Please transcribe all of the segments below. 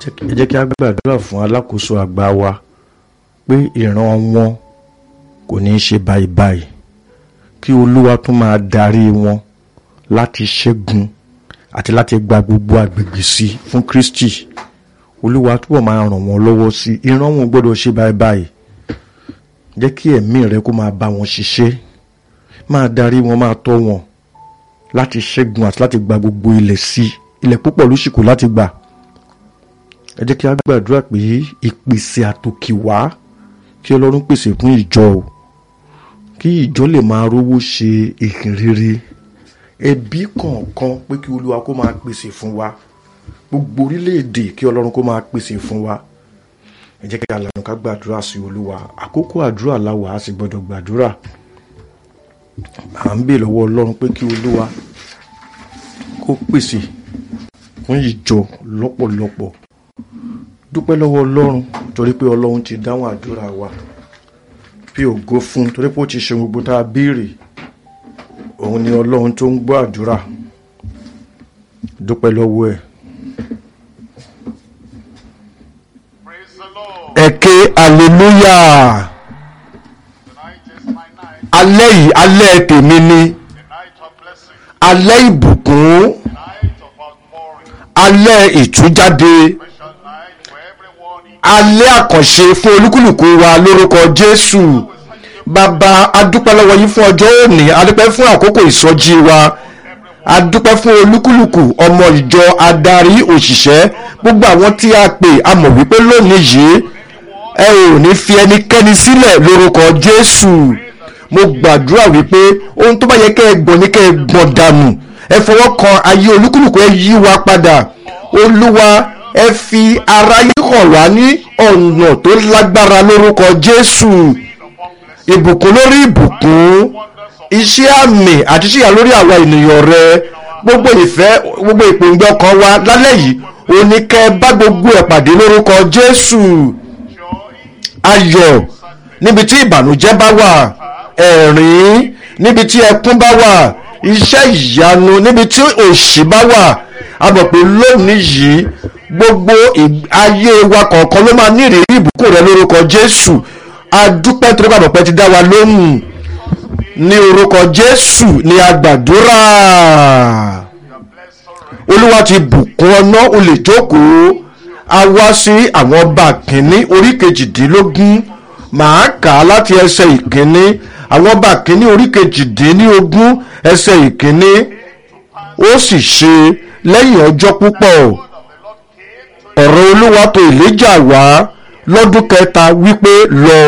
ẹ jẹ́ kí a gbàdúrà fún alákòóso àgbà wa pé ìran wọn kò ní í ṣe báyìí báyìí kí olúwa tún máa darí wọn láti ṣẹ́gun àti láti gba gbogbo agbègbè sí fún kristi olúwa túbọ̀ máa ràn wọ́n lọ́wọ́ sí ìran wọn gbọ́dọ̀ ṣe báyìí báyìí jẹ́ kí ẹ̀mí rẹ kó máa bá wọn ṣiṣẹ́ máa darí wọn máa tọ́ wọn láti ṣẹ́gun àti láti gba gbogbo ilẹ̀ sí ilẹ̀ púpọ̀ ló sì kù láti gbà ẹ jẹ́ kí a gbàdúrà pé ìpèsè àtòkè wá kí ọlọ́run pèsè fún ìjọ o kí ìjọ lè máa rówó ṣe ìhìn rere ẹbí kọ̀ọ̀kan pé kí olúwa kó máa pèsè fún wa gbogbo orílẹ̀-èdè kí ọlọ́run kó máa pèsè fún wa ẹ jẹ́ kí a lànà ká gbàdúrà sí olúwa àkókò àdúrà láwa a sì gbọ́dọ̀ gbàdúrà à ń bè lọ́wọ́ ọlọ́run pé kí olúwa kó pèsè fún ìjọ lọ́pọ̀lọpọ̀ dúpẹ́ lọ́wọ́ ọlọ́run torí pé ọlọ́run ti dáhùn àdúrà wa fi ògo fún un torí pé ó ti ṣe gbogbo tá a béèrè òun ni ọlọ́run tó ń gbọ́ àdúrà dúpẹ́ lọ́wọ́ ẹ̀. Praise the Lord. ẹ ké hallelujah Tonight is my night, alẹ́ yìí alẹ́ tèmi ni the night of blessing, alẹ́ ìbùkún the night of outpouring, alẹ́ ìtújáde special night for everyone in alẹ́ àkànṣe fún olúkúlùkù wa lórúkọ jésù bàbá adúpẹ́ lọ́wọ́ yín fún ọjọ́ òní adúpẹ́ fún àkókò ìsọjí wa adúpẹ́ fún olúkúlùkù ọmọ ìjọ adarí òṣìṣẹ́ gbogbo àwọn tí a pè a mọ̀ wípé lónìí yìí ẹ ò ní fi ẹnikẹ́ni sílẹ̀ lórúkọ jésù mo gbàdúrà wípé ohun tó bá yẹ kẹ́ ẹ gbọ̀n ní kẹ́ ẹ gbọ̀n dànù ẹ fọwọ́ kan ayé olúkúlùkù ẹ yí wa padà olúwa ẹ fi aráyé hàn wá ní ọ̀nà tó lágbára lórúkọ jésù ìbùkún lórí ìbùkún iṣẹ́ àmì àti ṣíyà lórí àwa ènìyàn rẹ gbogbo ìfẹ́ gbogbo ìpòǹgbẹ ọkàn wa lálẹ́ yìí oníkẹ́ bá gbogbo ẹ̀ pàdé lórúkọ jésù ayọ̀ níbi tí ìbànújẹ́ bá wà ẹ̀rín níbi tí ẹkún bá wà iṣẹ́ ìyanu níbi tí òṣì bá wà a mọ̀ pé lónìí yìí gbogbo ì- ayé wa kọ̀ọ̀kan ló máa ní ìrírí ìbùkún rẹ lórúkọ jésù adúpẹ́ torí pàdé pẹ́ ti dá wa lóhùn ní orúkọ jésù ní agbàdúrà olúwa ti bùkún ọ̀nà o lè jókòó a wá sí àwọn ọba kìíní orí kejìdínlógún màá kà á láti ẹsẹ̀ ìkíní àwọn ọba kìíní orí kejìdínlógún ẹsẹ̀ ìkíní ó sì ṣe lẹ́yìn ọjọ́ púpọ̀ ọ̀rọ̀ olúwa tó ìléjà wá lọ́dún kẹta wípé lọ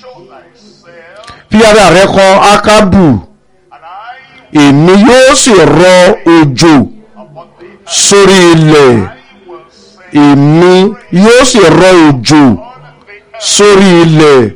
fi ara rẹ kan ákábù èmi yóò sì rọ òjò sórí ilẹ̀ èmi yóò sì rọ òjò sórí ilẹ̀